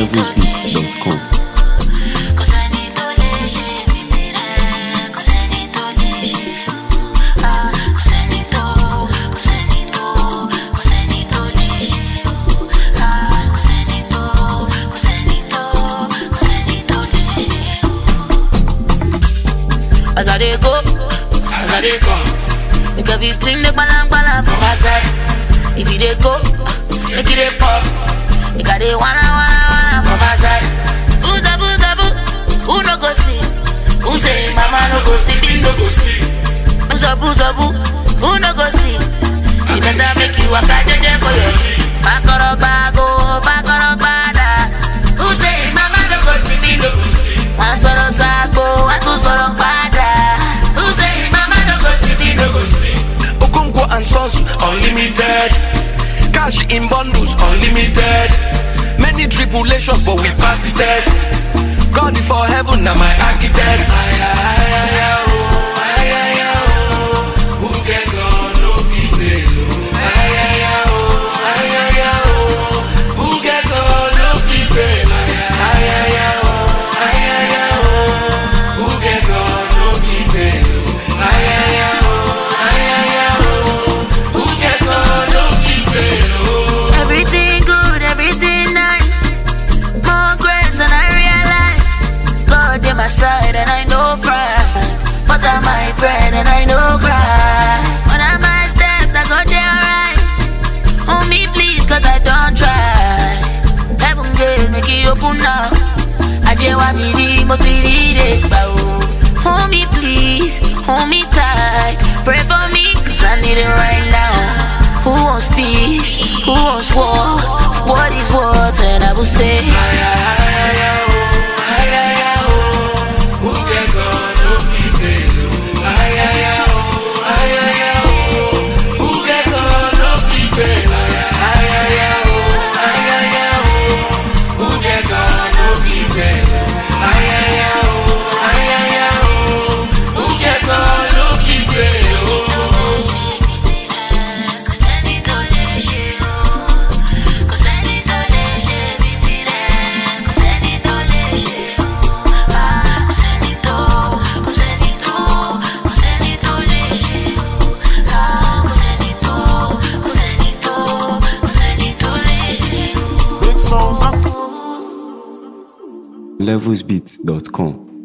levelsbeats.com. Kò sẹ́ni tó lè ṣe bí tirẹ̀, kò sẹ́ni tó lè ṣe o. Ah, kò sẹ́ni tó, kò sẹ́ni tó, kò sẹ́ni tó lè ṣe o. Ah, kò sẹ́ni tó, kò sẹ́ni tó, kò sẹ́ni tó lè ṣe o. As I dey go, as I dey come, make everything dey gbala for my side. If you dey go, make it dey pop. Make I dey wanna wanna wanna for my side. Booza booza boo, who no go sleep? Who say mama no go sleep, he no go sleep? Booza booza boo, who no go sleep? You better make you waka jeje for your feet. Bakoro bago, bakoro bada. Who say mama no go sleep, he no go sleep? Wọ́n sọ̀rọ̀ sáàgbó, wọ́n tún sọ̀rọ̀ padà. Who say mama no go sleep, he no go sleep? Okonkwo and Sons Unlimited. Cash in bundles unlimited. Many tribulations, but we pass the test. God before heaven, now my architect. Aya, aya, aya, oh, aya, aya, oh. Who get God, no fit fail, oh. Aya, aya, oh, aya, aya, oh. Who get God, no fit fail, aya, aya, aya, oh, aya, aya, oh. Who get God, no fit fail, oh. Aya, aya, oh, aya, aya, oh. Who get God, no fit fail, oh. Everything good, everything nice. More grace than I realize. God in my side and I know pride. But I my bread and I know cry. When I my steps, I go there right. Hold me please, cause I don't try. Heaven gate, make it open now. I just want me the motivated. Hold me please, hold me tight. Pray for me, cause I need it right now. Who wants peace? Who wants war? What is worth? And I will say, Aya, aya, aya, oh, aya, aya, oh. Who get God, no fit fail, oh. Aya, aya, oh, aya, aya, oh. Who get God, no fit fail, aya, aya, aya, oh, aya, aya, oh. Who get God, no fit fail, oh. Aya, aya, oh, aya, aya, oh. Who get God, no fit fail, oh. Kò sẹ́ni tó lè ṣe o. Kò sẹ́ni tó lè ṣe bí tirẹ̀, kò sẹ́ni tó lè ṣe o. Ah, kò sẹ́ni tó, kò sẹ́ni tó, kò sẹ́ni tó lè ṣe o. Ah, kò sẹ́ni tó, kò sẹ́ni tó, kò sẹ́ni tó lè ṣe o. levelsbeats.com.